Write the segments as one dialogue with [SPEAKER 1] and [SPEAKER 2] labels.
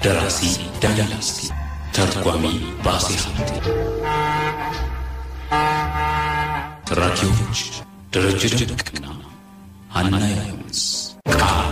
[SPEAKER 1] ደራሲ ዳንኤል አስቴ፣ ተርጓሚ ባሴ ሀብቴ፣ ተራኪዎች ደረጀ ደቅና ሀና ዮሐንስ። ቃል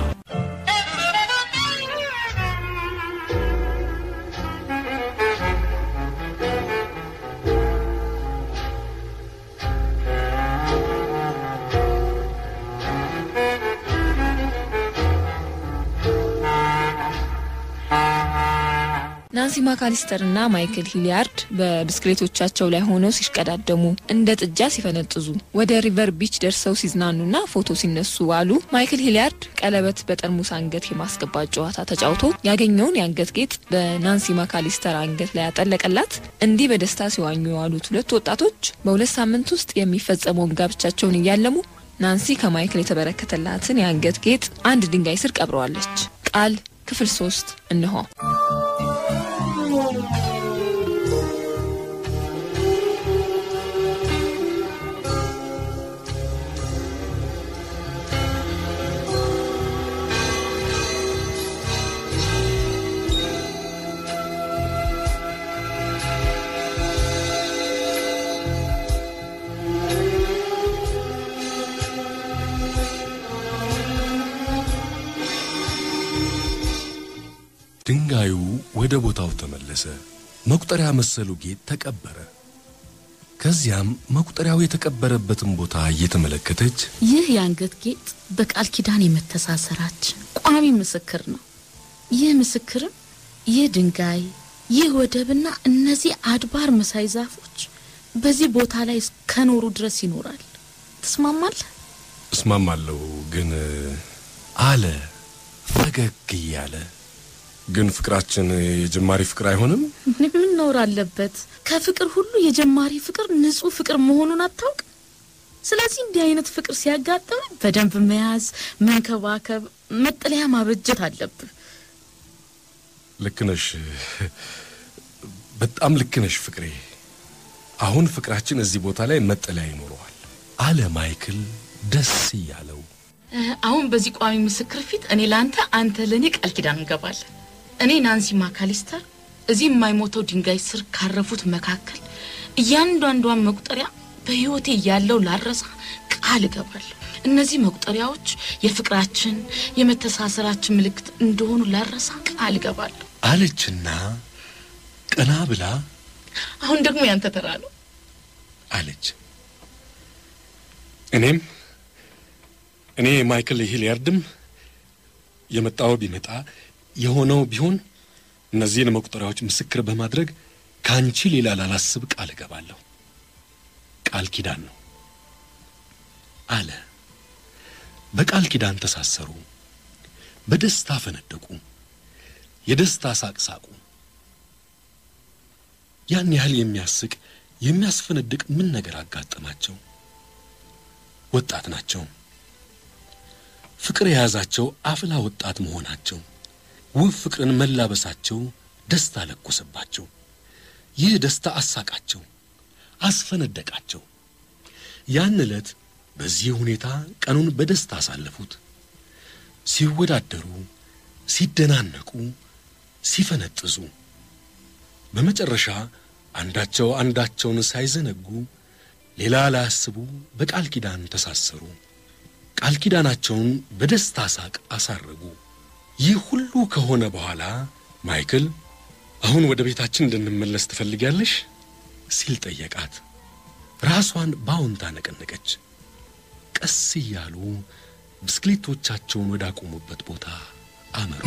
[SPEAKER 2] ናንሲ ማካሊስተር እና ማይክል ሂሊያርድ በብስክሌቶቻቸው ላይ ሆነው ሲሽቀዳደሙ እንደ ጥጃ ሲፈነጥዙ ወደ ሪቨር ቢች ደርሰው ሲዝናኑና ፎቶ ሲነሱ አሉ። ማይክል ሂሊያርድ ቀለበት በጠርሙስ አንገት የማስገባት ጨዋታ ተጫውቶ ያገኘውን የአንገት ጌጥ በናንሲ ማካሊስተር አንገት ላይ ያጠለቀላት። እንዲህ በደስታ ሲዋኙ የዋሉት ሁለት ወጣቶች በሁለት ሳምንት ውስጥ የሚፈጸመውን ጋብቻቸውን እያለሙ ናንሲ ከማይክል የተበረከተላትን የአንገት ጌጥ አንድ ድንጋይ ስር ቀብረዋለች። ቃል ክፍል ሶስት እንሆ።
[SPEAKER 3] ድንጋዩ ወደ ቦታው ተመለሰ። መቁጠሪያ መሰሉ ጌጥ ተቀበረ። ከዚያም መቁጠሪያው የተቀበረበትን ቦታ እየተመለከተች
[SPEAKER 4] ይህ የአንገት ጌጥ በቃል ኪዳን የመተሳሰራችን ቋሚ ምስክር ነው። ይህ ምስክርም ይህ ድንጋይ፣ ይህ ወደብና እነዚህ አድባር መሳይ ዛፎች በዚህ ቦታ ላይ እስከኖሩ ድረስ ይኖራል። ትስማማለህ?
[SPEAKER 3] እስማማለሁ፣ ግን አለ ፈገግ እያለ ግን ፍቅራችን የጀማሪ ፍቅር አይሆንም?
[SPEAKER 4] ምን ኖር አለበት? ከፍቅር ሁሉ የጀማሪ ፍቅር ንጹህ ፍቅር መሆኑን አታውቅ? ስለዚህ እንዲህ አይነት ፍቅር ሲያጋጥም በደንብ መያዝ፣ መንከባከብ፣ መጠለያ ማበጀት አለብህ።
[SPEAKER 3] ልክ ነሽ፣ በጣም ልክ ነሽ ፍቅሬ። አሁን ፍቅራችን እዚህ ቦታ ላይ መጠለያ ይኖረዋል አለ ማይክል ደስ እያለው።
[SPEAKER 4] አሁን በዚህ ቋሚ ምስክር ፊት እኔ ለአንተ አንተ ለእኔ ቃል ኪዳን እንገባለን። እኔ ናንሲ ማካሊስተር እዚህ የማይሞተው ድንጋይ ስር ካረፉት መካከል እያንዳንዷን መቁጠሪያ በሕይወቴ እያለው ላረሳ ቃል እገባለሁ። እነዚህ መቁጠሪያዎች የፍቅራችን የመተሳሰራችን ምልክት እንደሆኑ ላረሳ ቃል እገባለሁ
[SPEAKER 3] አለችና ቀና ብላ
[SPEAKER 4] አሁን ደግሞ ያንተ ተራ ነው
[SPEAKER 3] አለች። እኔም እኔ ማይክል ሂሊያርድም የመጣው ቢመጣ የሆነው ቢሆን እነዚህን መቁጠሪያዎች ምስክር በማድረግ ከአንቺ ሌላ ላላስብ ቃል እገባለሁ። ቃል ኪዳን ነው አለ። በቃል ኪዳን ተሳሰሩ። በደስታ ፈነደቁ። የደስታ ሳቅ ሳቁ። ያን ያህል የሚያስቅ የሚያስፈነድቅ ምን ነገር አጋጠማቸው? ወጣት ናቸው። ፍቅር የያዛቸው አፍላ ወጣት መሆናቸው ውብ ፍቅርን መላበሳቸው ደስታ ለኮሰባቸው። ይህ ደስታ አሳቃቸው፣ አስፈነደቃቸው። ያን ዕለት በዚህ ሁኔታ ቀኑን በደስታ አሳለፉት። ሲወዳደሩ፣ ሲደናነቁ፣ ሲፈነጥዙ በመጨረሻ አንዳቸው አንዳቸውን ሳይዘነጉ ሌላ ላያስቡ በቃል ኪዳን ተሳሰሩ። ቃል ኪዳናቸውን በደስታ ሳቅ አሳረጉ። ይህ ሁሉ ከሆነ በኋላ ማይክል አሁን ወደ ቤታችን እንድንመለስ ትፈልጊያለሽ? ሲል ጠየቃት። ራሷን በአዎንታ ነቀነቀች። ቀስ እያሉ ብስክሌቶቻቸውን ወዳቆሙበት ቦታ አመሩ።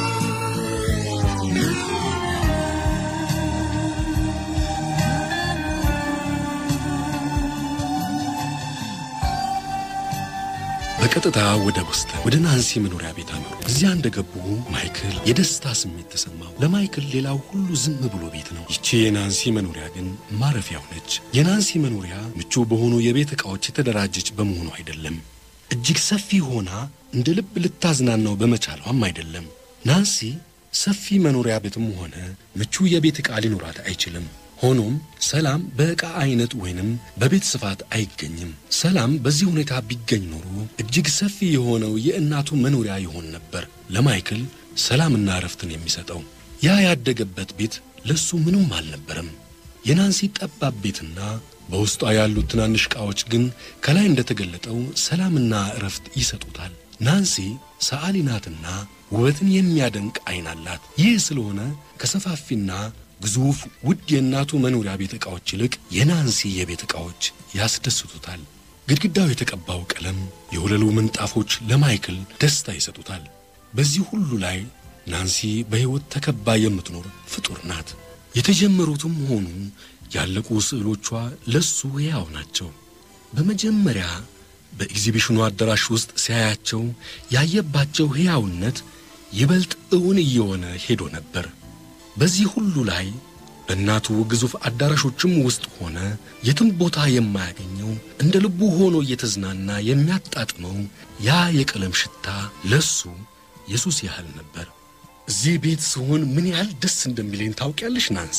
[SPEAKER 3] በቀጥታ ወደ ቦስተን ወደ ናንሲ መኖሪያ ቤት አመሩ። እዚያ እንደገቡ ማይክል የደስታ ስሜት ተሰማው። ለማይክል ሌላው ሁሉ ዝም ብሎ ቤት ነው። ይቺ የናንሲ መኖሪያ ግን ማረፊያው ነች። የናንሲ መኖሪያ ምቹ በሆኑ የቤት ዕቃዎች የተደራጀች በመሆኑ አይደለም። እጅግ ሰፊ ሆና እንደ ልብ ልታዝናናው በመቻሏም አይደለም። ናንሲ ሰፊ መኖሪያ ቤትም ሆነ ምቹ የቤት ዕቃ ሊኖራት አይችልም። ሆኖም ሰላም በዕቃ አይነት ወይንም በቤት ስፋት አይገኝም። ሰላም በዚህ ሁኔታ ቢገኝ ኖሮ እጅግ ሰፊ የሆነው የእናቱ መኖሪያ ይሆን ነበር። ለማይክል ሰላምና እረፍትን የሚሰጠው ያ ያደገበት ቤት ለሱ ምንም አልነበረም። የናንሲ ጠባብ ቤትና በውስጧ ያሉት ትናንሽ ዕቃዎች ግን ከላይ እንደተገለጠው ሰላምና እረፍት ይሰጡታል። ናንሲ ሰዓሊ ናትና ውበትን የሚያደንቅ ዓይን አላት። ይህ ስለሆነ ከሰፋፊና ግዙፍ ውድ የእናቱ መኖሪያ ቤት ዕቃዎች ይልቅ የናንሲ የቤት ዕቃዎች ያስደስቱታል። ግድግዳው የተቀባው ቀለም፣ የወለሉ ምንጣፎች ለማይክል ደስታ ይሰጡታል። በዚህ ሁሉ ላይ ናንሲ በሕይወት ተከባ የምትኖር ፍጡር ናት። የተጀመሩትም ሆኑ ያለቁ ስዕሎቿ ለሱ ሕያው ናቸው። በመጀመሪያ በኤግዚቢሽኑ አዳራሽ ውስጥ ሲያያቸው ያየባቸው ሕያውነት ይበልጥ እውን እየሆነ ሄዶ ነበር። በዚህ ሁሉ ላይ በእናቱ ግዙፍ አዳራሾችም ውስጥ ሆነ የትም ቦታ የማያገኘው እንደ ልቡ ሆኖ እየተዝናና የሚያጣጥመው ያ የቀለም ሽታ ለሱ የሱስ ያህል ነበር። እዚህ ቤት ስሆን ምን ያህል ደስ እንደሚለኝ ታውቂያለሽ ናንሲ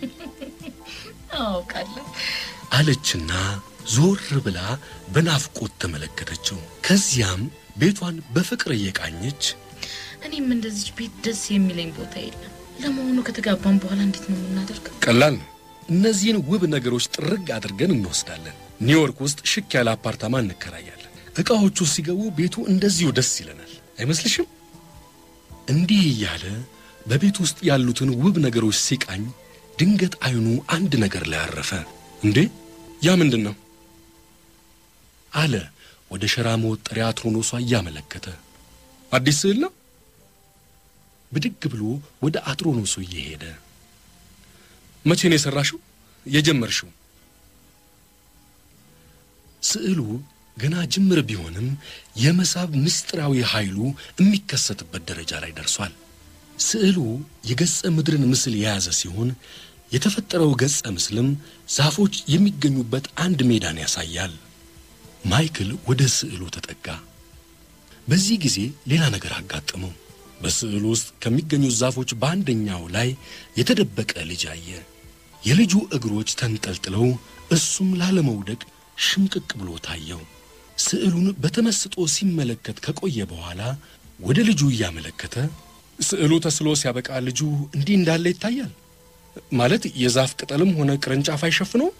[SPEAKER 4] አውቃለሁ።
[SPEAKER 3] አለችና ዞር ብላ በናፍቆት ተመለከተችው። ከዚያም ቤቷን በፍቅር እየቃኘች
[SPEAKER 4] እኔም እንደዚች ቤት ደስ የሚለኝ ቦታ የለም። ለመሆኑ ከተጋባን በኋላ እንዴት ነው የምናደርገው?
[SPEAKER 3] ቀላል ነው። እነዚህን ውብ ነገሮች ጥርግ አድርገን እንወስዳለን። ኒውዮርክ ውስጥ ሽክ ያለ አፓርታማ እንከራያለን። ዕቃዎቹ ሲገቡ ቤቱ እንደዚሁ ደስ ይለናል። አይመስልሽም? እንዲህ እያለ በቤት ውስጥ ያሉትን ውብ ነገሮች ሲቃኝ ድንገት አይኑ አንድ ነገር ላይ አረፈ። እንዴ ያ ምንድን ነው? አለ ወደ ሸራ መወጠሪያ አትሮኖሷ እያመለከተ። አዲስ ስዕል ነው? ብድግ ብሎ ወደ አትሮኖሱ እየሄደ መቼ ነው የሰራሽው? የጀመርሽው? ስዕሉ ገና ጅምር ቢሆንም የመሳብ ምስጢራዊ ኃይሉ የሚከሰትበት ደረጃ ላይ ደርሷል። ስዕሉ የገጸ ምድርን ምስል የያዘ ሲሆን የተፈጠረው ገጸ ምስልም ዛፎች የሚገኙበት አንድ ሜዳን ያሳያል። ማይክል ወደ ስዕሉ ተጠጋ። በዚህ ጊዜ ሌላ ነገር አጋጠመው። በስዕሉ ውስጥ ከሚገኙት ዛፎች በአንደኛው ላይ የተደበቀ ልጅ አየ። የልጁ እግሮች ተንጠልጥለው እሱም ላለመውደቅ ሽምቅቅ ብሎ ታየው። ስዕሉን በተመስጦ ሲመለከት ከቆየ በኋላ ወደ ልጁ እያመለከተ ስዕሉ ተስሎ ሲያበቃ ልጁ እንዲህ እንዳለ ይታያል ማለት የዛፍ ቅጠልም ሆነ ቅርንጫፍ አይሸፍነው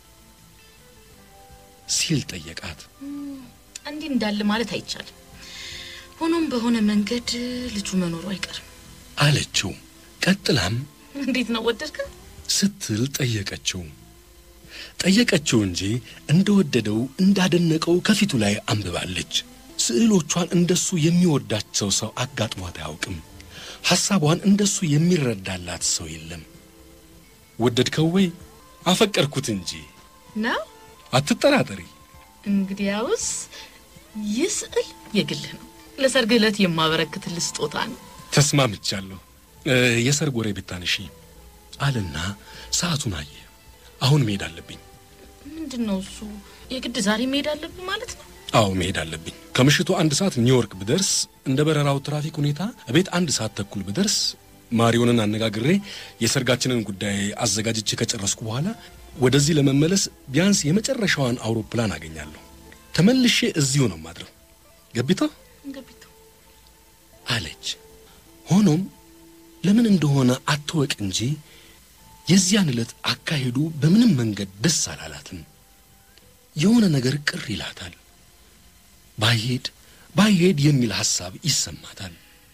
[SPEAKER 3] ሲል ጠየቃት።
[SPEAKER 4] እንዲህ እንዳለ ማለት አይቻልም። ሆኖም በሆነ መንገድ ልጁ መኖሩ አይቀርም።
[SPEAKER 3] አለችው። ቀጥላም
[SPEAKER 4] እንዴት ነው ወደድከ?
[SPEAKER 3] ስትል ጠየቀችው። ጠየቀችው እንጂ እንደወደደው እንዳደነቀው ከፊቱ ላይ አንብባለች። ስዕሎቿን እንደሱ የሚወዳቸው ሰው አጋጥሟት አያውቅም። ሐሳቧን እንደሱ የሚረዳላት ሰው የለም። ወደድከው ወይ? አፈቀርኩት እንጂ
[SPEAKER 4] ነው
[SPEAKER 3] አትጠራጠሪ።
[SPEAKER 4] እንግዲያውስ ይህ ስዕል የግልህ ነው። ለሰርግ ዕለት የማበረክትልህ ስጦታ ነው።
[SPEAKER 3] ተስማምቻለሁ። እ፣ የሰርግ ወሬ ብታነሺ አለና ሰዓቱን አየ። አሁን መሄድ አለብኝ።
[SPEAKER 4] ምንድን ነው እሱ? የግድ ዛሬ መሄድ አለብን ማለት ነው?
[SPEAKER 3] አዎ መሄድ አለብኝ። ከምሽቱ አንድ ሰዓት ኒውዮርክ ብደርስ እንደ በረራው ትራፊክ ሁኔታ ቤት አንድ ሰዓት ተኩል ብደርስ ማሪዮንን አነጋግሬ የሰርጋችንን ጉዳይ አዘጋጅቼ ከጨረስኩ በኋላ ወደዚህ ለመመለስ ቢያንስ የመጨረሻዋን አውሮፕላን አገኛለሁ። ተመልሼ እዚሁ ነው ማድረው። ገቢታ
[SPEAKER 4] ገቢቱ
[SPEAKER 3] አለች። ሆኖም ለምን እንደሆነ አትወቅ እንጂ የዚያን ዕለት አካሄዱ በምንም መንገድ ደስ አላላትም። የሆነ ነገር ቅር ይላታል። ባይሄድ ባይሄድ የሚል ሐሳብ ይሰማታል።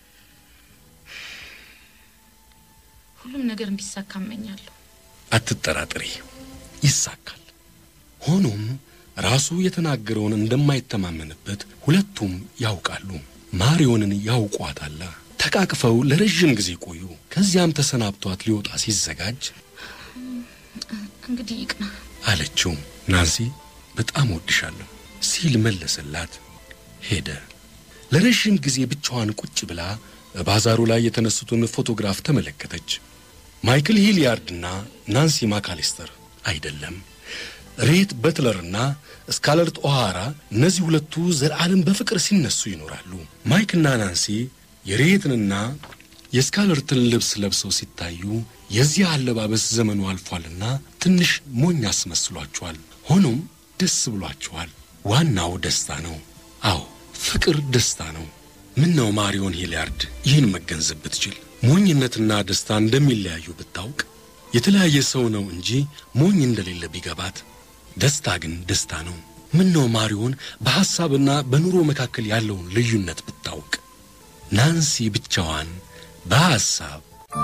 [SPEAKER 4] ሁሉም ነገር እንዲሳካ እመኛለሁ።
[SPEAKER 3] አትጠራጥሪ፣ ይሳካል። ሆኖም ራሱ የተናገረውን እንደማይተማመንበት ሁለቱም ያውቃሉ። ማሪዮንን ያውቋታላ። ተቃቅፈው ለረዥም ጊዜ ቆዩ። ከዚያም ተሰናብቷት ሊወጣ ሲዘጋጅ
[SPEAKER 4] እንግዲህ ይቅና።
[SPEAKER 3] አለችው። ናንሲ በጣም ወድሻለሁ ሲል መለሰላት። ሄደ። ለረዥም ጊዜ ብቻዋን ቁጭ ብላ ባዛሩ ላይ የተነሱትን ፎቶግራፍ ተመለከተች። ማይክል ሂሊያርድና ናንሲ ማካሊስተር አይደለም፣ ሬት በትለርና ስካለርት ኦሃራ እነዚህ ሁለቱ ዘላለም በፍቅር ሲነሱ ይኖራሉ። ማይክልና ናንሲ የሬትንና የስካለርትን ልብስ ለብሰው ሲታዩ የዚህ አለባበስ ዘመኑ አልፏልና ትንሽ ሞኝ አስመስሏቸዋል። ሆኖም ደስ ብሏቸዋል። ዋናው ደስታ ነው። አዎ ፍቅር ደስታ ነው። ምን ነው ማሪዮን ሂሊያርድ ይህን መገንዘብ ብትችል ሞኝነትና ደስታ እንደሚለያዩ ብታውቅ የተለያየ ሰው ነው እንጂ ሞኝ እንደሌለ ቢገባት፣ ደስታ ግን ደስታ ነው። ምን ነው ማሪዮን በሐሳብና በኑሮ መካከል ያለውን ልዩነት ብታውቅ። ናንሲ ብቻዋን በሐሳብ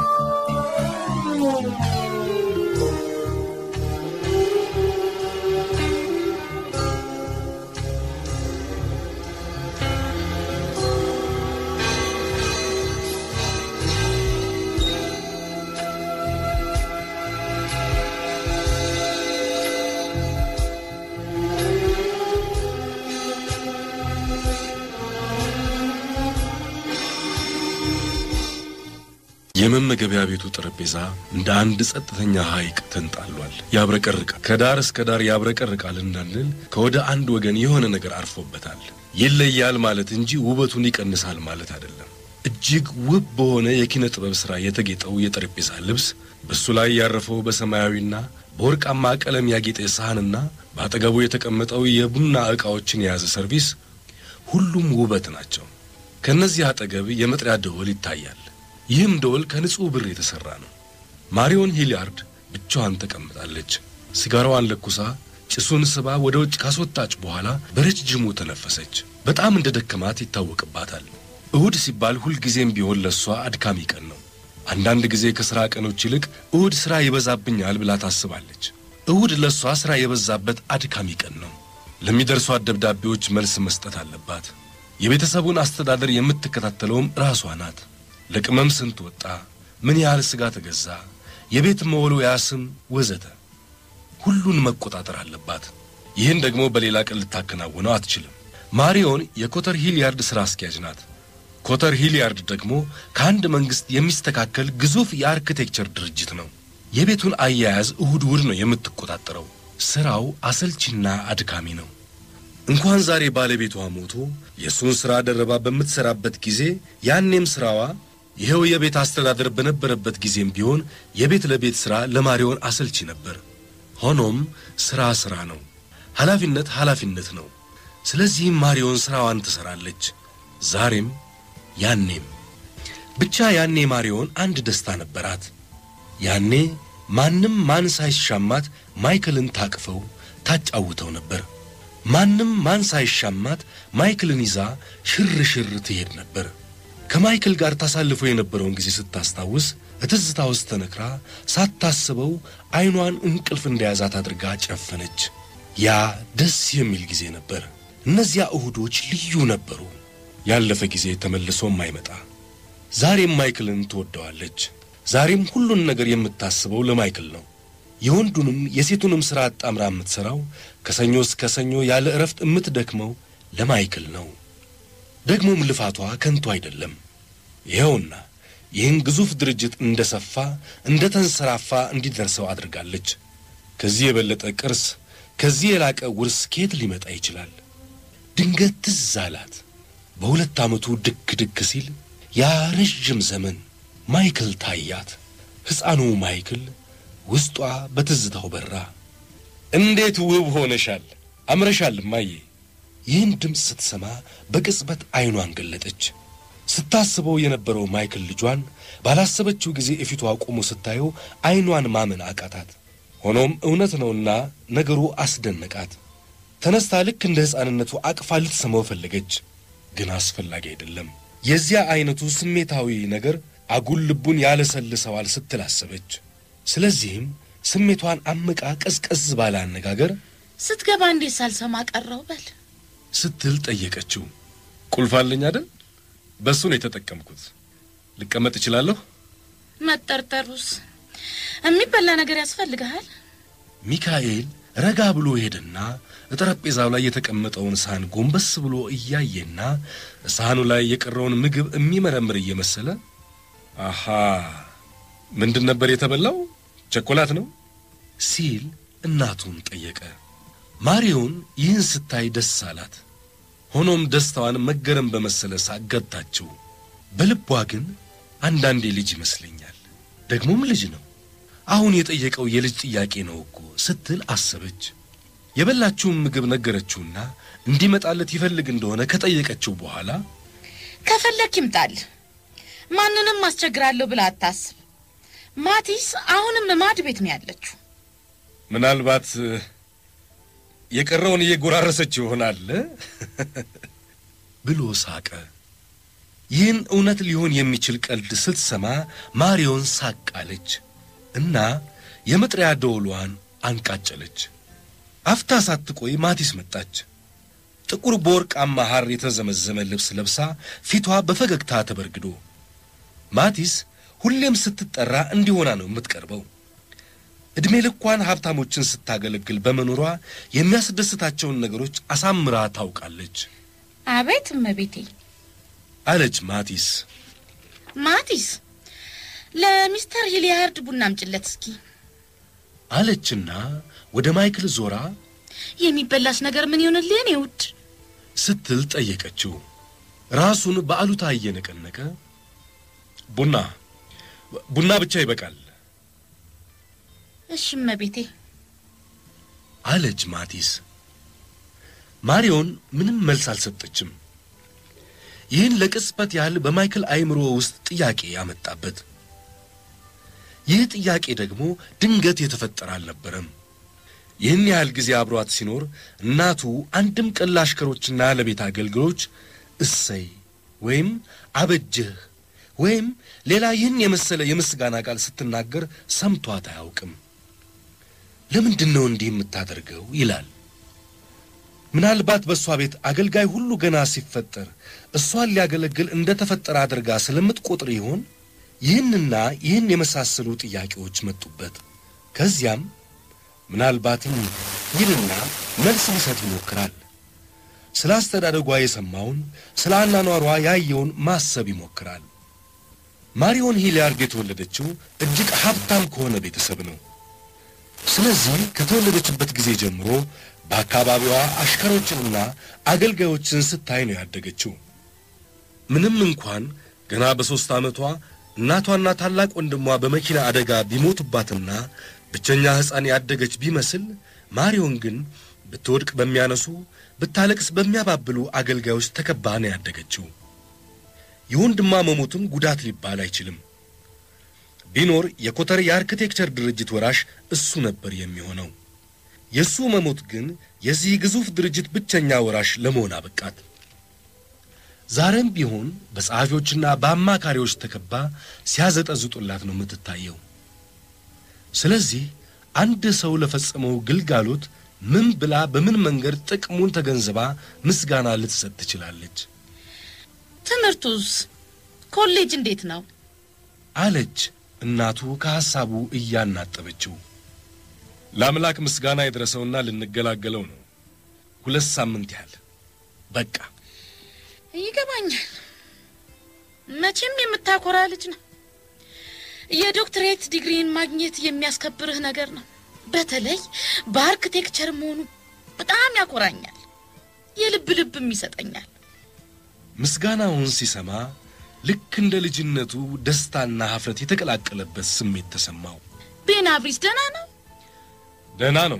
[SPEAKER 3] የመመገቢያ ቤቱ ጠረጴዛ እንደ አንድ ጸጥተኛ ሐይቅ ተንጣሏል። ያብረቀርቃል። ከዳር እስከ ዳር ያብረቀርቃል እንዳንል ከወደ አንድ ወገን የሆነ ነገር አርፎበታል። ይለያል ማለት እንጂ ውበቱን ይቀንሳል ማለት አይደለም። እጅግ ውብ በሆነ የኪነ ጥበብ ሥራ የተጌጠው የጠረጴዛ ልብስ፣ በሱ ላይ ያረፈው በሰማያዊና በወርቃማ ቀለም ያጌጠ ሳህንና በአጠገቡ የተቀመጠው የቡና ዕቃዎችን የያዘ ሰርቪስ ሁሉም ውበት ናቸው። ከእነዚህ አጠገብ የመጥሪያ ደወል ይታያል። ይህም ደወል ከንጹሕ ብር የተሠራ ነው። ማሪዮን ሂሊያርድ ብቻዋን ተቀምጣለች። ሲጋራዋን ለኩሳ ጭሱን ስባ ወደ ውጭ ካስወጣች በኋላ በረጅሙ ተነፈሰች። በጣም እንደ ደከማት ይታወቅባታል። እሁድ ሲባል ሁልጊዜም ቢሆን ለእሷ አድካሚ ቀን ነው። አንዳንድ ጊዜ ከሥራ ቀኖች ይልቅ እሁድ ሥራ ይበዛብኛል ብላ ታስባለች። እሁድ ለእሷ ሥራ የበዛበት አድካሚ ቀን ነው። ለሚደርሷት ደብዳቤዎች መልስ መስጠት አለባት። የቤተሰቡን አስተዳደር የምትከታተለውም ራሷ ናት። ለቅመም ስንት ወጣ፣ ምን ያህል ሥጋ ተገዛ፣ የቤት መወልወያ ስም ወዘተ ሁሉን መቆጣጠር አለባት። ይህን ደግሞ በሌላ ቀን ልታከናውነው አትችልም። ማሪዮን የኮተር ሂሊያርድ ሥራ አስኪያጅ ናት። ኮተር ሂሊያርድ ደግሞ ከአንድ መንግሥት የሚስተካከል ግዙፍ የአርክቴክቸር ድርጅት ነው። የቤቱን አያያዝ እሁድ እሁድ ነው የምትቆጣጠረው። ሥራው አሰልቺና አድካሚ ነው። እንኳን ዛሬ ባለቤቷ ሞቶ የእሱን ሥራ ደረባ በምትሠራበት ጊዜ ያኔም ሥራዋ ይኸው የቤት አስተዳደር በነበረበት ጊዜም ቢሆን የቤት ለቤት ሥራ ለማሪዮን አሰልቺ ነበር። ሆኖም ሥራ ሥራ ነው፣ ኃላፊነት ኃላፊነት ነው። ስለዚህም ማሪዮን ሥራዋን ትሠራለች፣ ዛሬም ያኔም። ብቻ ያኔ ማሪዮን አንድ ደስታ ነበራት። ያኔ ማንም ማን ሳይሻማት ማይክልን ታቅፈው ታጫውተው ነበር። ማንም ማን ሳይሻማት ማይክልን ይዛ ሽር ሽር ትሄድ ነበር። ከማይክል ጋር ታሳልፈው የነበረውን ጊዜ ስታስታውስ እትዝታ ውስጥ ተነክራ ሳታስበው ዐይኗን እንቅልፍ እንደያዛት አድርጋ ጨፈነች። ያ ደስ የሚል ጊዜ ነበር። እነዚያ እሁዶች ልዩ ነበሩ። ያለፈ ጊዜ ተመልሶም አይመጣ። ዛሬም ማይክልን ትወደዋለች። ዛሬም ሁሉን ነገር የምታስበው ለማይክል ነው። የወንዱንም የሴቱንም ሥራ አጣምራ የምትሠራው ከሰኞ እስከ ሰኞ ያለ ዕረፍት የምትደክመው ለማይክል ነው። ደግሞም ልፋቷ ከንቱ አይደለም። ይኸውና ይህን ግዙፍ ድርጅት እንደ ሰፋ እንደ ተንሰራፋ እንዲደርሰው አድርጋለች። ከዚህ የበለጠ ቅርስ፣ ከዚህ የላቀ ውርስ ከየት ሊመጣ ይችላል? ድንገት ትዝ አላት። በሁለት ዓመቱ ድክ ድክ ሲል ያ ረዥም ዘመን ማይክል ታያት። ሕፃኑ ማይክል ውስጧ በትዝታው በራ። እንዴት ውብ ሆነሻል! አምረሻል እማዬ። ይህን ድምፅ ስትሰማ በቅጽበት ዐይኗን ገለጠች። ስታስበው የነበረው ማይክል ልጇን ባላሰበችው ጊዜ እፊቷ ቆሞ ስታየው ዐይኗን ማመን አቃታት። ሆኖም እውነት ነውና ነገሩ አስደነቃት። ተነስታ ልክ እንደ ሕፃንነቱ አቅፋ ልትሰማው ፈለገች። ግን አስፈላጊ አይደለም። የዚያ ዐይነቱ ስሜታዊ ነገር አጉል ልቡን ያለሰልሰዋል ስትል አሰበች። ስለዚህም ስሜቷን አምቃ ቀዝቀዝ ባለ አነጋገር
[SPEAKER 4] ስትገባ እንዴት ሳልሰማ ቀረው በል
[SPEAKER 3] ስትል ጠየቀችው። ቁልፍ አለኝ አይደል? በእሱ ነው የተጠቀምኩት። ልቀመጥ እችላለሁ?
[SPEAKER 4] መጠርጠሩስ የሚበላ ነገር ያስፈልግሃል?
[SPEAKER 3] ሚካኤል ረጋ ብሎ ሄደና ጠረጴዛው ላይ የተቀመጠውን ሳህን ጎንበስ ብሎ እያየና ሳህኑ ላይ የቀረውን ምግብ የሚመረምር እየመሰለ አሃ ምንድን ነበር የተበላው? ቸኮላት ነው ሲል እናቱን ጠየቀ። ማሪዮን ይህን ስታይ ደስ አላት። ሆኖም ደስታዋን መገረም በመሰለ ሳቅ ገታችው። በልቧ ግን አንዳንዴ ልጅ ይመስለኛል፣ ደግሞም ልጅ ነው። አሁን የጠየቀው የልጅ ጥያቄ ነው እኮ ስትል አሰበች። የበላችውን ምግብ ነገረችውና እንዲመጣለት ይፈልግ እንደሆነ ከጠየቀችው በኋላ
[SPEAKER 4] ከፈለክ ይምጣል። ማንንም አስቸግራለሁ ብላ አታስብ። ማቲስ አሁንም ማድ ቤት ነው ያለችው።
[SPEAKER 5] ምናልባት የቀረውን እየጎራረሰች ይሆናል
[SPEAKER 3] ብሎ ሳቀ።
[SPEAKER 5] ይህን እውነት ሊሆን የሚችል ቀልድ ስትሰማ ማሪዮን ሳቅ አለች እና የመጥሪያ ደወሏን አንቃጨለች። አፍታ ሳትቆይ ማቲስ መጣች። ጥቁር በወርቃማ ሐር የተዘመዘመ ልብስ ለብሳ ፊቷ በፈገግታ ተበርግዶ። ማቲስ ሁሌም ስትጠራ እንዲሆና ነው የምትቀርበው። ዕድሜ ልኳን ሀብታሞችን ስታገለግል በመኖሯ የሚያስደስታቸውን ነገሮች አሳምራ ታውቃለች
[SPEAKER 4] አቤት እመቤቴ።
[SPEAKER 5] አለች ማቲስ።
[SPEAKER 4] ማቲስ ለሚስተር ሂሊያርድ ቡና አምጭለት እስኪ።
[SPEAKER 5] አለችና ወደ ማይክል ዞራ
[SPEAKER 4] የሚበላስ ነገር ምን ይሆንልህ የኔ ውድ?
[SPEAKER 5] ስትል ጠየቀችው። ራሱን በአሉታ እየነቀነቀ ቡና ቡና ብቻ ይበቃል
[SPEAKER 4] እሺ እመቤቴ።
[SPEAKER 5] አለች ማቲስ። ማሪዮን ምንም መልስ አልሰጠችም። ይህን ለቅጽበት ያህል በማይክል አእምሮ ውስጥ ጥያቄ ያመጣበት። ይህ ጥያቄ ደግሞ ድንገት የተፈጠረ አልነበረም። ይህን ያህል ጊዜ አብሯት ሲኖር እናቱ አንድም ቀን ለአሽከሮችና ለቤት አገልግሎች እሰይ ወይም አበጀህ ወይም ሌላ ይህን የመሰለ የምስጋና ቃል ስትናገር ሰምቷት አያውቅም። ለምንድን ነው እንዲህ የምታደርገው ይላል። ምናልባት በእሷ ቤት አገልጋይ ሁሉ ገና ሲፈጠር እሷን ሊያገለግል እንደ ተፈጠረ አድርጋ ስለምትቆጥር ይሆን? ይህንና ይህን የመሳሰሉ ጥያቄዎች መጡበት። ከዚያም ምናልባትም ይልና መልስ ሊሰጥ ይሞክራል። ስለ አስተዳደጓ የሰማውን ስለ አናኗሯ ያየውን ማሰብ ይሞክራል። ማሪዮን ሂሊያርድ የተወለደችው እጅግ ሀብታም ከሆነ ቤተሰብ ነው። ስለዚህ ከተወለደችበት ጊዜ ጀምሮ በአካባቢዋ አሽከሮችንና አገልጋዮችን ስታይ ነው ያደገችው። ምንም እንኳን ገና በሦስት ዓመቷ እናቷና ታላቅ ወንድሟ በመኪና አደጋ ቢሞቱባትና ብቸኛ ሕፃን ያደገች ቢመስል ማሪዮን ግን ብትወድቅ በሚያነሱ ብታለቅስ በሚያባብሉ አገልጋዮች ተከባ ነው ያደገችው። የወንድሟ መሞቱን ጉዳት ሊባል አይችልም። ቢኖር የኮተር የአርክቴክቸር ድርጅት ወራሽ እሱ ነበር የሚሆነው። የእሱ መሞት ግን የዚህ ግዙፍ ድርጅት ብቸኛ ወራሽ ለመሆን አበቃት። ዛሬም ቢሆን በጸሐፊዎችና በአማካሪዎች ተከባ ሲያዘጠዝጡላት ነው የምትታየው። ስለዚህ አንድ ሰው ለፈጸመው ግልጋሎት ምን ብላ በምን መንገድ ጥቅሙን ተገንዝባ ምስጋና ልትሰጥ ትችላለች?
[SPEAKER 4] ትምህርቱስ ኮሌጅ እንዴት ነው?
[SPEAKER 5] አለች እናቱ ከሐሳቡ እያናጠበችው። ለአምላክ ምስጋና የድረሰውና ልንገላገለው ነው። ሁለት ሳምንት ያህል በቃ
[SPEAKER 4] ይገባኛል። መቼም የምታኮራ ልጅ ነው። የዶክትሬት ዲግሪን ማግኘት የሚያስከብርህ ነገር ነው። በተለይ በአርክቴክቸር መሆኑ በጣም ያኮራኛል። የልብ ልብም ይሰጠኛል።
[SPEAKER 5] ምስጋናውን ሲሰማ ልክ እንደ ልጅነቱ ደስታና ኀፍረት የተቀላቀለበት ስሜት ተሰማው።
[SPEAKER 4] ቤናብሪስ ደህና ነው?
[SPEAKER 5] ደህና ነው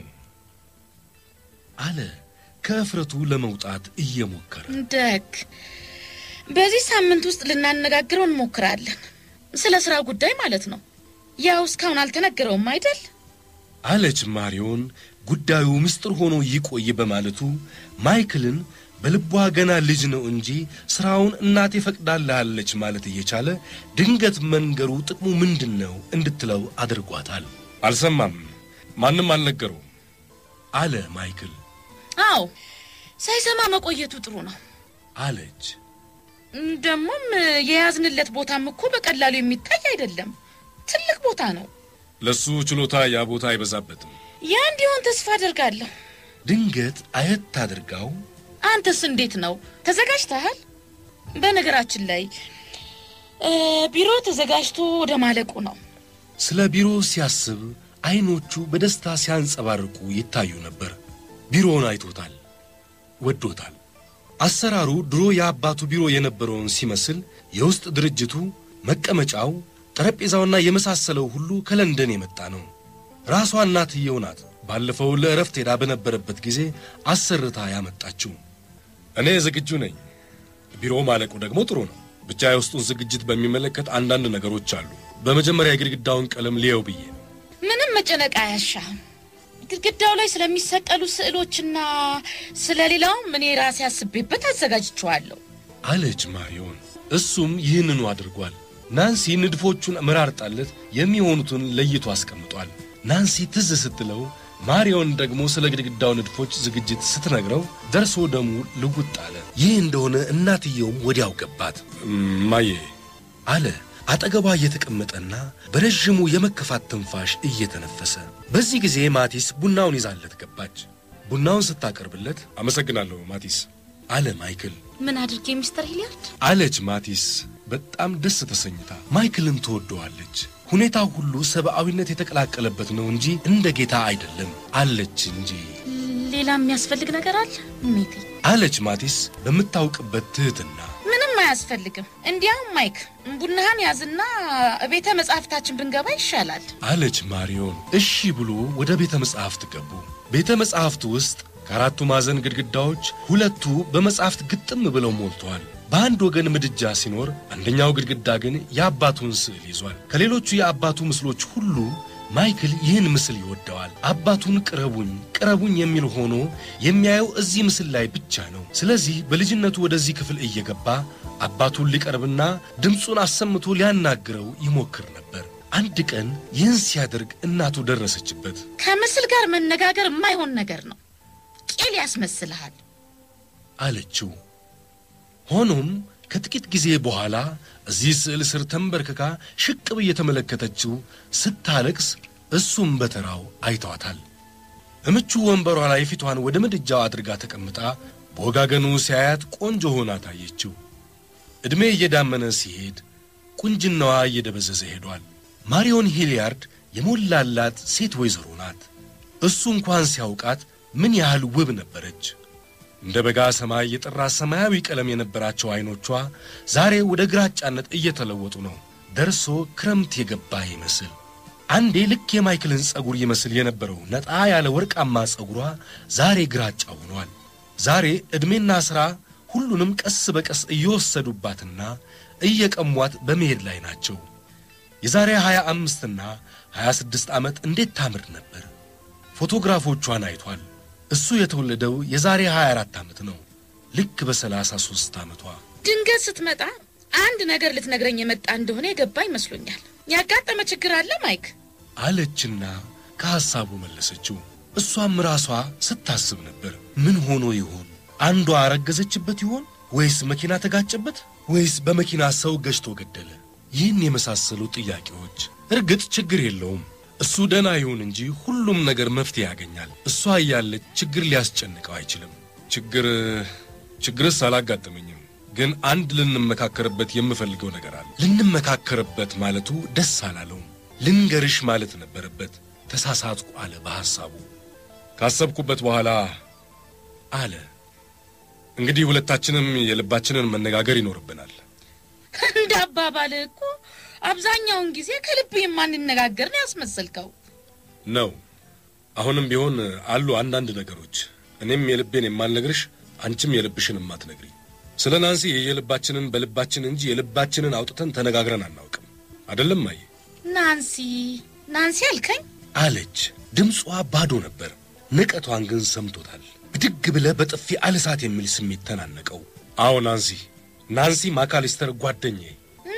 [SPEAKER 5] አለ ከእፍረቱ ለመውጣት እየሞከረ።
[SPEAKER 4] ደግ በዚህ ሳምንት ውስጥ ልናነጋግረው እንሞክራለን። ስለ ስራ ጉዳይ ማለት ነው። ያው እስካሁን አልተነገረውም አይደል?
[SPEAKER 5] አለች ማሪዮን ጉዳዩ ምስጢር ሆኖ ይቆይ በማለቱ ማይክልን በልቧ ገና ልጅ ነው እንጂ ስራውን እናቴ ፈቅዳልሃለች ማለት እየቻለ ድንገት መንገሩ ጥቅሙ ምንድን ነው እንድትለው አድርጓታል። አልሰማም፣ ማንም አልነገረውም አለ ማይክል።
[SPEAKER 4] አዎ ሳይሰማ መቆየቱ ጥሩ ነው።
[SPEAKER 5] አለች
[SPEAKER 4] ደግሞም የያዝንለት ቦታም እኮ በቀላሉ የሚታይ አይደለም። ትልቅ ቦታ ነው።
[SPEAKER 5] ለሱ ችሎታ ያ ቦታ አይበዛበትም።
[SPEAKER 4] ያ እንዲሆን ተስፋ አደርጋለሁ።
[SPEAKER 5] ድንገት አየት አድርጋው
[SPEAKER 4] አንተስ እንዴት ነው? ተዘጋጅተሃል? በነገራችን ላይ እ ቢሮ ተዘጋጅቶ ወደ ማለቁ ነው።
[SPEAKER 5] ስለ ቢሮ ሲያስብ አይኖቹ በደስታ ሲያንጸባርቁ ይታዩ ነበር። ቢሮውን አይቶታል፣ ወዶታል። አሰራሩ ድሮ የአባቱ ቢሮ የነበረውን ሲመስል የውስጥ ድርጅቱ፣ መቀመጫው፣ ጠረጴዛውና የመሳሰለው ሁሉ ከለንደን የመጣ ነው። ራሷ እናትየው ናት ባለፈው ለእረፍት ሄዳ በነበረበት ጊዜ አሰርታ ያመጣችው። እኔ ዝግጁ ነኝ። ቢሮ ማለቁ ደግሞ ጥሩ ነው ብቻ የውስጡን ዝግጅት በሚመለከት አንዳንድ ነገሮች አሉ። በመጀመሪያ የግድግዳውን ቀለም ልየው ብዬ ነው።
[SPEAKER 4] ምንም መጨነቅ አያሻም። ግድግዳው ላይ ስለሚሰቀሉ ስዕሎችና ስለ ሌላውም እኔ ራሴ አስቤበት አዘጋጅቼዋለሁ።
[SPEAKER 5] አለች ማሪዮን። እሱም ይህንኑ አድርጓል። ናንሲ ንድፎቹን መራርጣለት የሚሆኑትን ለይቶ አስቀምጧል። ናንሲ ትዝ ስትለው ማሪዮን ደግሞ ስለ ግድግዳው ንድፎች ዝግጅት ስትነግረው ደርሶ ደሙ ልውጥ አለ። ይህ እንደሆነ እናትየውም ወዲያው ገባት። ማዬ አለ አጠገቧ እየተቀመጠና በረዥሙ የመከፋት ትንፋሽ እየተነፈሰ። በዚህ ጊዜ ማቲስ ቡናውን ይዛለት ገባች። ቡናውን ስታቀርብለት አመሰግናለሁ ማቲስ አለ ማይክል።
[SPEAKER 4] ምን አድርጌ ሚስተር ሂሊያርድ?
[SPEAKER 5] አለች ማቲስ በጣም ደስ ተሰኝታ። ማይክልን ትወደዋለች። ሁኔታው ሁሉ ሰብአዊነት የተቀላቀለበት ነው እንጂ እንደ ጌታ አይደለም አለች እንጂ
[SPEAKER 4] ሌላ የሚያስፈልግ ነገር አለ ሜቴ?
[SPEAKER 5] አለች ማቲስ በምታውቅበት ትህትና።
[SPEAKER 4] ምንም አያስፈልግም። እንዲያውም ማይክ ቡናህን ያዝና ቤተ መጻሕፍታችን ብንገባ ይሻላል።
[SPEAKER 5] አለች ማሪዮን። እሺ ብሎ ወደ ቤተ መጻሕፍት ገቡ። ቤተ መጻሕፍቱ ውስጥ ከአራቱ ማዕዘን ግድግዳዎች ሁለቱ በመጻሕፍት ግጥም ብለው ሞልተዋል። በአንድ ወገን ምድጃ ሲኖር፣ አንደኛው ግድግዳ ግን የአባቱን ስዕል ይዟል። ከሌሎቹ የአባቱ ምስሎች ሁሉ ማይክል ይህን ምስል ይወደዋል። አባቱን ቅረቡኝ ቅረቡኝ የሚል ሆኖ የሚያየው እዚህ ምስል ላይ ብቻ ነው። ስለዚህ በልጅነቱ ወደዚህ ክፍል እየገባ አባቱን ሊቀርብና ድምፁን አሰምቶ ሊያናግረው ይሞክር ነበር። አንድ ቀን ይህን ሲያደርግ እናቱ ደረሰችበት።
[SPEAKER 4] ከምስል ጋር መነጋገር የማይሆን ነገር ነው። ቄል ያስመስልሃል።
[SPEAKER 5] አለችው። ሆኖም ከጥቂት ጊዜ በኋላ እዚህ ስዕል ስር ተንበርክካ ሽቅብ እየተመለከተችው ስታለቅስ እሱም በተራው አይተዋታል። እምቹ ወንበሯ ላይ ፊቷን ወደ ምድጃው አድርጋ ተቀምጣ በወጋገኑ ሲያያት ቆንጆ ሆና ታየችው። ዕድሜ እየዳመነ ሲሄድ ቁንጅናዋ እየደበዘዘ ሄዷል። ማሪዮን ሂሊያርድ የሞላላት ሴት ወይዘሮ ናት። እሱ እንኳን ሲያውቃት ምን ያህል ውብ ነበረች። እንደ በጋ ሰማይ የጠራ ሰማያዊ ቀለም የነበራቸው ዐይኖቿ ዛሬ ወደ ግራጫነት እየተለወጡ ነው። ደርሶ ክረምት የገባ ይመስል አንዴ ልክ የማይክልን ጸጉር ይመስል የነበረው ነጣ ያለ ወርቃማ ጸጉሯ ዛሬ ግራጫ ሆኗል። ዛሬ ዕድሜና ሥራ ሁሉንም ቀስ በቀስ እየወሰዱባትና እየቀሟት በመሄድ ላይ ናቸው። የዛሬ ሀያ አምስትና ሀያ ስድስት ዓመት እንዴት ታምር ነበር! ፎቶግራፎቿን አይቷል። እሱ የተወለደው የዛሬ 24 ዓመት ነው። ልክ በ33 ዓመቷ
[SPEAKER 4] ድንገት ስትመጣ አንድ ነገር ልትነግረኝ የመጣ እንደሆነ የገባ ይመስሎኛል። ያጋጠመ ችግር አለ ማይክ?
[SPEAKER 5] አለችና ከሐሳቡ መለሰችው። እሷም ራሷ ስታስብ ነበር። ምን ሆኖ ይሆን? አንዷ አረገዘችበት ይሆን? ወይስ መኪና ተጋጨበት? ወይስ በመኪና ሰው ገጭቶ ገደለ? ይህን የመሳሰሉ ጥያቄዎች። እርግጥ ችግር የለውም እሱ ደህና ይሁን እንጂ ሁሉም ነገር መፍትሄ ያገኛል። እሷ እያለች ችግር ሊያስጨንቀው አይችልም። ችግር ችግርስ አላጋጠመኝም፣ ግን አንድ ልንመካከርበት የምፈልገው ነገር አለ። ልንመካከርበት ማለቱ ደስ አላለውም። ልንገርሽ ማለት ነበረበት። ተሳሳትኩ አለ በሐሳቡ። ካሰብኩበት በኋላ አለ እንግዲህ ሁለታችንም የልባችንን መነጋገር ይኖርብናል።
[SPEAKER 4] እንደ አባባል እኮ አብዛኛውን ጊዜ ከልብ የማንነጋገር ነው ያስመሰልከው።
[SPEAKER 5] ነው። አሁንም ቢሆን አሉ አንዳንድ ነገሮች እኔም የልቤን የማልነግርሽ አንቺም የልብሽን የማትነግሪ። ስለ ናንሲ የልባችንን በልባችን እንጂ የልባችንን አውጥተን ተነጋግረን አናውቅም። አይደለም ማየ?
[SPEAKER 4] ናንሲ ናንሲ አልከኝ?
[SPEAKER 5] አለች። ድምጿ ባዶ ነበር። ንቀቷን ግን ሰምቶታል። ብድግ ብለ በጥፊ አልሳት የሚል ስሜት ተናነቀው። አዎ ናንሲ፣ ናንሲ ማካሊስተር ጓደኛዬ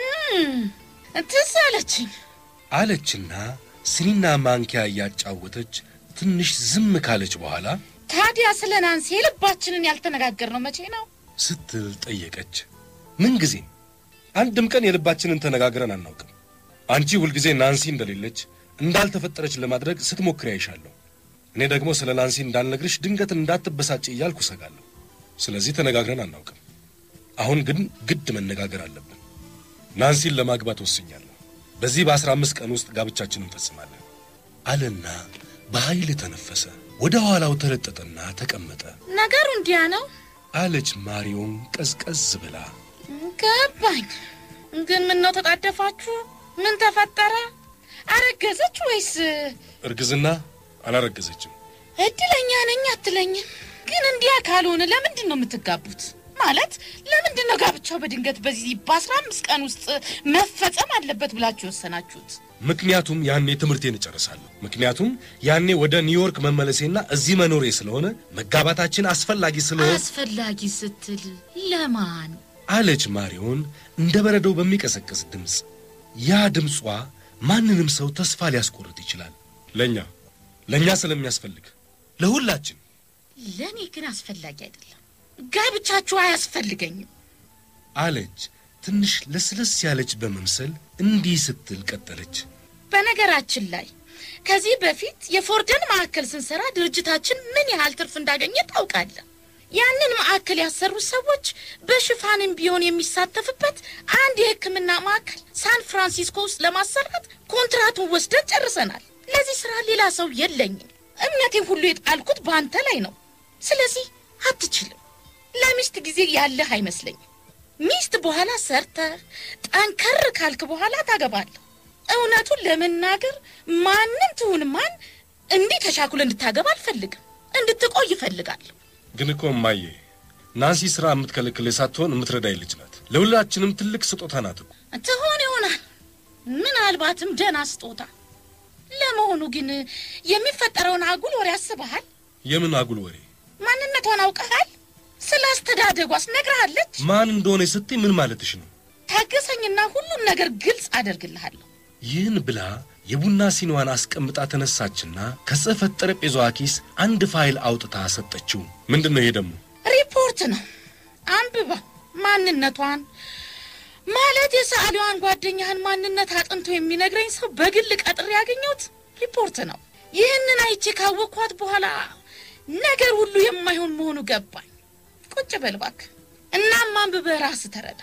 [SPEAKER 4] ትዝ አለችኝ
[SPEAKER 5] አለችና ስኒና ማንኪያ እያጫወተች ትንሽ ዝም ካለች በኋላ
[SPEAKER 4] ታዲያ ስለ ናንሲ የልባችንን ያልተነጋገርነው መቼ ነው?
[SPEAKER 5] ስትል ጠየቀች። ምንጊዜም አንድም ቀን የልባችንን ተነጋግረን አናውቅም። አንቺ ሁልጊዜ ናንሲ እንደሌለች እንዳልተፈጠረች ለማድረግ ስትሞክሪ አይሻለሁ። እኔ ደግሞ ስለ ናንሲ እንዳልነግርሽ ድንገት እንዳትበሳጭ እያልኩ እሰጋለሁ። ስለዚህ ተነጋግረን አናውቅም። አሁን ግን ግድ መነጋገር አለብን። ናንሲን ለማግባት ወስኛለሁ። በዚህ በአስራ አምስት ቀን ውስጥ ጋብቻችንን እንፈጽማለን አለና በኃይል ተነፈሰ። ወደ ኋላው ተለጠጠና ተቀመጠ።
[SPEAKER 4] ነገሩ እንዲያ ነው
[SPEAKER 5] አለች ማሪዮን ቀዝቀዝ ብላ።
[SPEAKER 4] ገባኝ። ግን ምን ነው ተጣደፋችሁ? ምን ተፈጠረ? አረገዘች ወይስ?
[SPEAKER 5] እርግዝና አላረገዘችም።
[SPEAKER 4] እድለኛ ነኝ አትለኝም? ግን እንዲያ ካልሆነ ለምንድን ነው የምትጋቡት? ማለት ለምንድን ነው ጋብቻው በድንገት በዚህ በአስራ አምስት ቀን ውስጥ መፈጸም አለበት ብላችሁ የወሰናችሁት?
[SPEAKER 5] ምክንያቱም ያኔ ትምህርቴን እጨርሳለሁ። ምክንያቱም ያኔ ወደ ኒውዮርክ መመለሴና እዚህ መኖሬ ስለሆነ መጋባታችን አስፈላጊ ስለሆነ
[SPEAKER 4] አስፈላጊ ስትል ለማን?
[SPEAKER 5] አለች ማሪዮን እንደ በረዶ በሚቀሰቅስ ድምፅ። ያ ድምጿ ማንንም ሰው ተስፋ ሊያስቆርጥ ይችላል። ለእኛ ለእኛ ስለሚያስፈልግ ለሁላችን
[SPEAKER 4] ለእኔ ግን አስፈላጊ አይደለም። ጋብቻችሁ አያስፈልገኝም።
[SPEAKER 5] አለች ትንሽ ለስለስ ያለች በመምሰል እንዲህ ስትል ቀጠለች።
[SPEAKER 4] በነገራችን ላይ ከዚህ በፊት የፎርደን ማዕከል ስንሰራ ድርጅታችን ምን ያህል ትርፍ እንዳገኘ ታውቃለህ። ያንን ማዕከል ያሰሩት ሰዎች በሽፋንም ቢሆን የሚሳተፍበት አንድ የሕክምና ማዕከል ሳን ፍራንሲስኮ ውስጥ ለማሰራት ኮንትራቱን ወስደን ጨርሰናል። ለዚህ ስራ ሌላ ሰው የለኝም። እምነቴን ሁሉ የጣልኩት በአንተ ላይ ነው። ስለዚህ አትችልም። ለሚስት ጊዜ ያለህ አይመስለኝም። ሚስት በኋላ ሰርተህ ጠንከር ካልክ በኋላ ታገባለህ። እውነቱን ለመናገር ማንም ትሁን ማን እንዲህ ተሻኩል እንድታገባ አልፈልግም። እንድትቆይ እፈልጋለሁ።
[SPEAKER 5] ግን እኮ እማዬ ናንሲ ሥራ የምትከለክል ሳትሆን የምትረዳኝ ልጅ ናት። ለሁላችንም ትልቅ ስጦታ ናት እኮ።
[SPEAKER 4] ትሆን ይሆናል ምናልባትም ደህና ስጦታ። ለመሆኑ ግን የሚፈጠረውን አጉል ወሬ አስበሃል?
[SPEAKER 5] የምን አጉል ወሬ?
[SPEAKER 4] ማንነቷን አውቀሃል? ስለ አስተዳደጓስ ነግረሃለች?
[SPEAKER 5] ማን እንደሆነ ስትይ ምን ማለትሽ ነው?
[SPEAKER 4] ታገሰኝና ሁሉን ነገር ግልጽ አደርግልሃለሁ።
[SPEAKER 5] ይህን ብላ የቡና ሲኒዋን አስቀምጣ ተነሳችና ከጽሕፈት ጠረጴዛዋ ኪስ አንድ ፋይል አውጥታ ሰጠችው። ምንድን ነው ይሄ ደግሞ?
[SPEAKER 4] ሪፖርት ነው። አንብባ ማንነቷን ማለት የሰዓሊዋን ጓደኛህን ማንነት አጥንቶ የሚነግረኝ ሰው በግል ቀጥሬ ያገኘሁት ሪፖርት ነው። ይህንን አይቼ ካወቅኳት በኋላ ነገር ሁሉ የማይሆን መሆኑ ገባኝ። ቁጭ በል እባክህ። እናም አንብበህ ራስህ ተረዳ።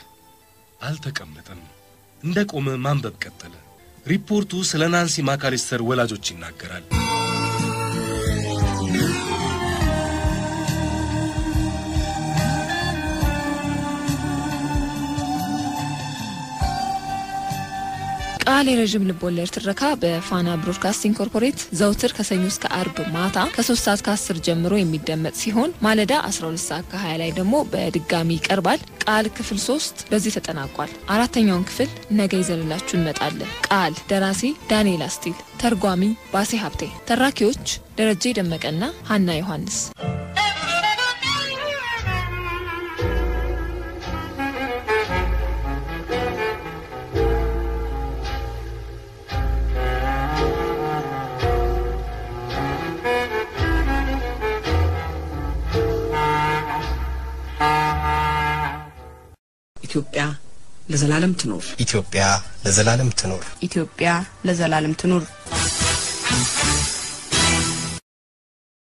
[SPEAKER 5] አልተቀመጠም። እንደ ቆመ ማንበብ ቀጠለ። ሪፖርቱ ስለ ናንሲ ማካሊስተር ወላጆች ይናገራል።
[SPEAKER 2] ቃል የረዥም ልቦለድ ትረካ በፋና ብሮድካስቲንግ ኮርፖሬት ዘውትር ከሰኞ እስከ አርብ ማታ ከ3 ሰዓት ከ10 ጀምሮ የሚደመጥ ሲሆን ማለዳ 12 ሰዓት ከ20 ላይ ደግሞ በድጋሚ ይቀርባል። ቃል ክፍል 3 በዚህ ተጠናቋል። አራተኛውን ክፍል ነገ ይዘንላችሁ እንመጣለን። ቃል ደራሲ ዳንኤል አስቲል፣ ተርጓሚ ባሴ ሀብቴ፣ ተራኪዎች ደረጀ ደመቀና ሀና ዮሐንስ።
[SPEAKER 6] ኢትዮጵያ ለዘላለም ትኖር።
[SPEAKER 7] ኢትዮጵያ ለዘላለም ትኖር።
[SPEAKER 8] ኢትዮጵያ ለዘላለም ትኑር።